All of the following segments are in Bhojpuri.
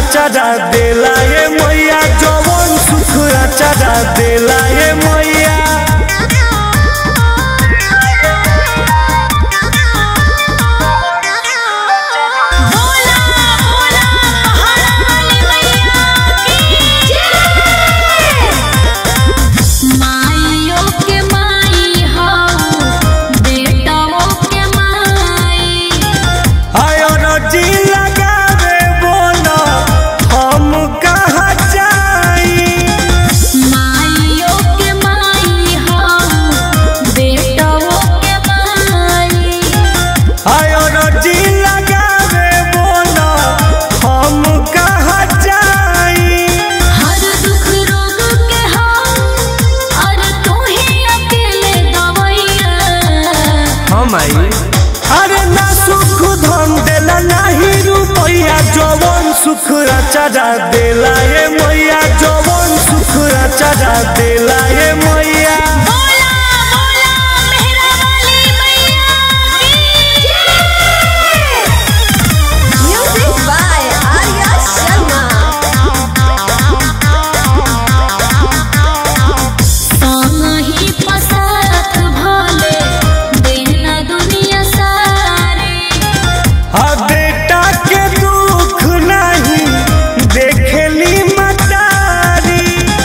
चढ़ा देला ये मैया जवन सुख चढ़ा देला ये मैया बोला बोला पहाड़ वाली मैया की जय माइयो के माई हो बेटाओ के माई आयो रजी लगावे बोला हम कहाँ जाई माइयो के माई हो बेटाओ के माई आयो रजी लगावे बोला हम कहाँ जाई हर दुख रोग के हो और तू ही अकेले दवैया हम आई अरे ना सुख धन देला नाही रुपैया जवन सुख चढ़ा देला ये मैया जवन सुख चढ़ा देला ये मैया बोला बोला मेहरा वाली मैया की जय Music by Arya Sharma. ही पसारत भले देना दुनिया सारी आ बेटा के दुख नहीं देखेली मतारी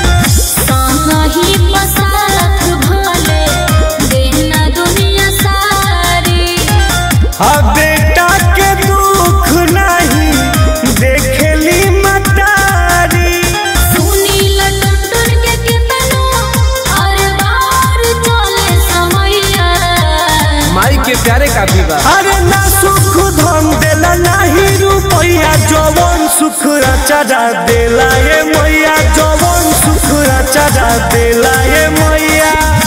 ही पसारत भले देना दुनिया सारी आ बेटा के दुख नहीं देखेली मतारी सुनी लटुर के कितनो और बाहर चले समैया माई के प्यारे काफी बा अरे ना सुख धन देला नहीं रुपैया जवन सुख चढ़ा देला ये मैया जवन सुख चढ़ा देला ये मैया